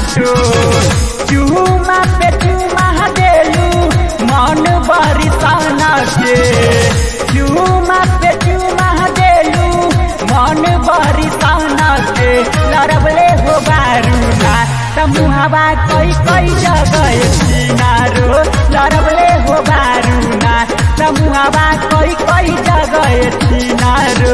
टो चूमा पे चूमा देलू मन बरिसाना के चूमा पे चूमा देलू मन बरिसाना के लड़बले हो बारूना तमुहवा कई कई जगह किनारो लड़बले हो बारूना तमुहवा कई कई जगह किनारो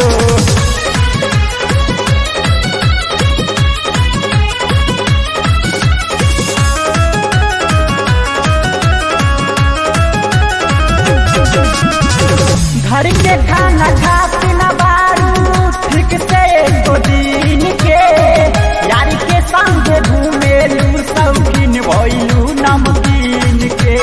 घर के खाना खाती न बारू ठीक से एको दिन के यार के संग घूमेलू शौकीन भइलू नमकीन के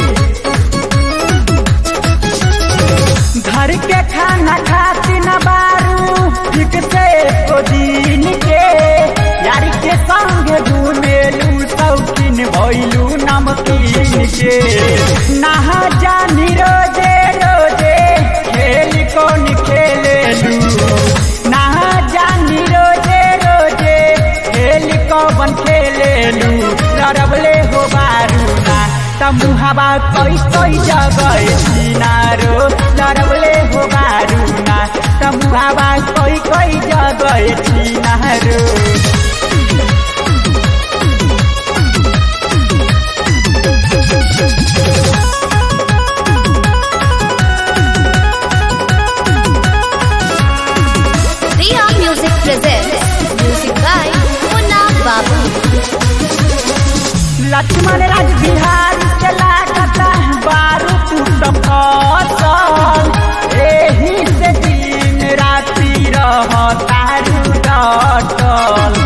घर के खाना खाती न बारू ठीक से एको दिन के यार के संग घूमेलू शौकीन भइलू नमकीन के नहा जानी रोजे रोजे खेल कौन खेलेलू नहा जानी रोजे रोजे खेल कौन खेलेलू लड़बले हो बारूना तमुहवा कोई कोई जगह किनारो लड़बले हो बारूना तमुहवा कोई कोई जगह किनारो Riya Music presents music by Munna Babu. Lakshman राज बिहार से लागता बारू तू फसल एही से दिन राति रह तारू डटल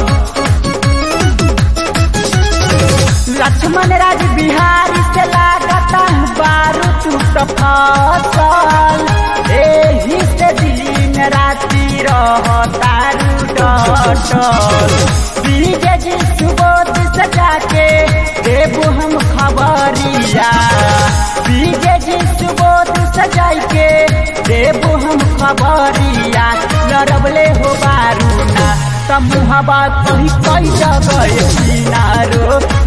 लक्ष्मण राज बिहार से लागता बारू तू फसल एही से दिन राति रह तारू डटल बीजे जी सुबोध सजा के देबू हम खबरिया बीजे जी सुबोध सजाई के देबू हम खबरिया लड़बले हो बारूना तमुहबा कहीं कई जगह किनारो